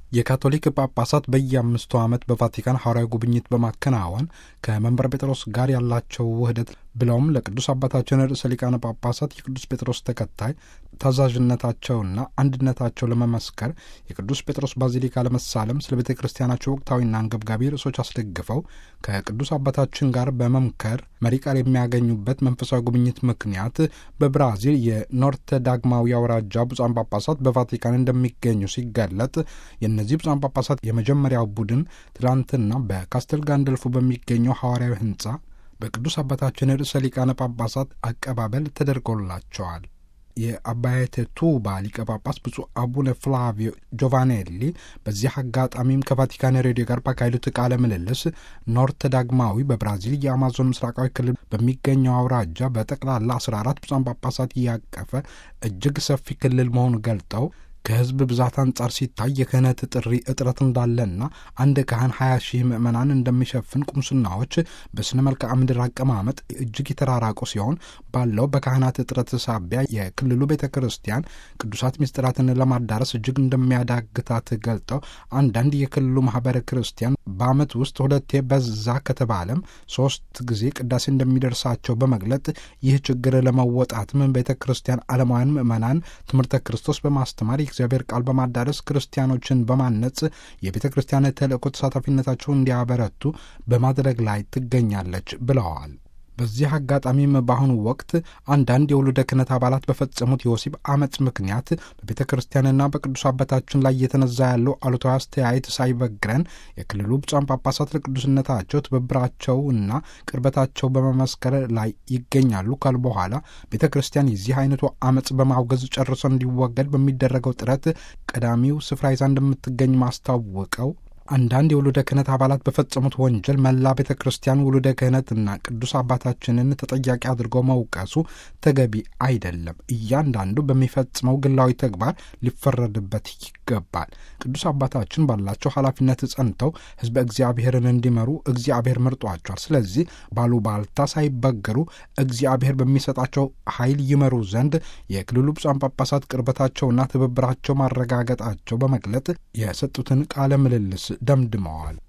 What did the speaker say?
የካቶሊክ ጳጳሳት በየአምስቱ ዓመት በቫቲካን ሐዋርያዊ ጉብኝት በማከናወን ከመንበረ ጴጥሮስ ጋር ያላቸው ውህደት ብለውም ለቅዱስ አባታችን ርዕሰ ሊቃነ ጳጳሳት የቅዱስ ጴጥሮስ ተከታይ ታዛዥነታቸውና አንድነታቸው ለመመስከር የቅዱስ ጴጥሮስ ባዚሊካ ለመሳለም ስለ ቤተ ክርስቲያናቸው ወቅታዊና አንገብጋቢ ርዕሶች አስደግፈው ከቅዱስ አባታችን ጋር በመምከር መሪ ቃል የሚያገኙበት መንፈሳዊ ጉብኝት ምክንያት በብራዚል የኖርተ ዳግማዊ አውራጃ ብፁዓን ጳጳሳት በቫቲካን እንደሚገኙ ሲገለጥ የእነዚህ ብፁዓን ጳጳሳት የመጀመሪያው ቡድን ትላንትና በካስተል ጋንደልፎ በሚገኘው ሐዋርያዊ ሕንጻ በቅዱስ አባታችን ርዕሰ ሊቃነ ጳጳሳት አቀባበል ተደርጎላቸዋል። የአባየተ ቱባ ሊቀ ጳጳስ ብፁዕ አቡነ ፍላቪዮ ጆቫኔሊ በዚህ አጋጣሚም ከቫቲካን ሬዲዮ ጋር ባካሄዱት ቃለ ምልልስ ኖርተ ዳግማዊ በብራዚል የአማዞን ምስራቃዊ ክልል በሚገኘው አውራጃ በጠቅላላ 14 ብፁዓን ጳጳሳት ያቀፈ እጅግ ሰፊ ክልል መሆኑን ገልጠው ከሕዝብ ብዛት አንጻር ሲታይ የክህነት ጥሪ እጥረት እንዳለና አንድ ካህን ሀያ ሺህ ምዕመናን እንደሚሸፍን ቁምስናዎች በስነ መልክዓ ምድር አቀማመጥ እጅግ የተራራቁ ሲሆን ባለው በካህናት እጥረት ሳቢያ የክልሉ ቤተ ክርስቲያን ቅዱሳት ምስጢራትን ለማዳረስ እጅግ እንደሚያዳግታት ገልጠው አንዳንድ የክልሉ ማህበረ ክርስቲያን በዓመት ውስጥ ሁለቴ በዛ ከተባለም ሶስት ጊዜ ቅዳሴ እንደሚደርሳቸው በመግለጥ ይህ ችግር ለመወጣትም ቤተ ክርስቲያን ዓለማውያን ምዕመናን ትምህርተ ክርስቶስ በማስተማር የእግዚአብሔር ቃል በማዳረስ ክርስቲያኖችን በማነጽ የቤተ ክርስቲያን ተልእኮ ተሳታፊነታቸውን እንዲያበረቱ በማድረግ ላይ ትገኛለች ብለዋል። በዚህ አጋጣሚም በአሁኑ ወቅት አንዳንድ የውሉደ ክህነት አባላት በፈጸሙት የወሲብ አመፅ ምክንያት በቤተ ክርስቲያንና በቅዱስ አባታችን ላይ እየተነዛ ያለው አሉታዊ አስተያየት ሳይበግረን የክልሉ ብፁዓን ጳጳሳት ለቅዱስነታቸው ትብብራቸውና ቅርበታቸው በመመስከር ላይ ይገኛሉ ካሉ በኋላ ቤተ ክርስቲያን የዚህ አይነቱ አመፅ በማውገዝ ጨርሶ እንዲወገድ በሚደረገው ጥረት ቀዳሚው ስፍራ ይዛ እንደምትገኝ ማስታወቀው አንዳንድ የውሉደ ክህነት አባላት በፈጸሙት ወንጀል መላ ቤተ ክርስቲያን ውሉደ ክህነትና ቅዱስ አባታችንን ተጠያቂ አድርጎ መውቀሱ ተገቢ አይደለም። እያንዳንዱ በሚፈጽመው ግላዊ ተግባር ሊፈረድበት ይገባል። ቅዱስ አባታችን ባላቸው ኃላፊነት ጸንተው ሕዝበ እግዚአብሔርን እንዲመሩ እግዚአብሔር መርጧቸዋል። ስለዚህ ባሉባልታ ሳይበገሩ እግዚአብሔር በሚሰጣቸው ኃይል ይመሩ ዘንድ የክልሉ ብፁዓን ጳጳሳት ቅርበታቸውና ትብብራቸው ማረጋገጣቸው በመግለጥ የሰጡትን ቃለ ምልልስ ደምድመዋል።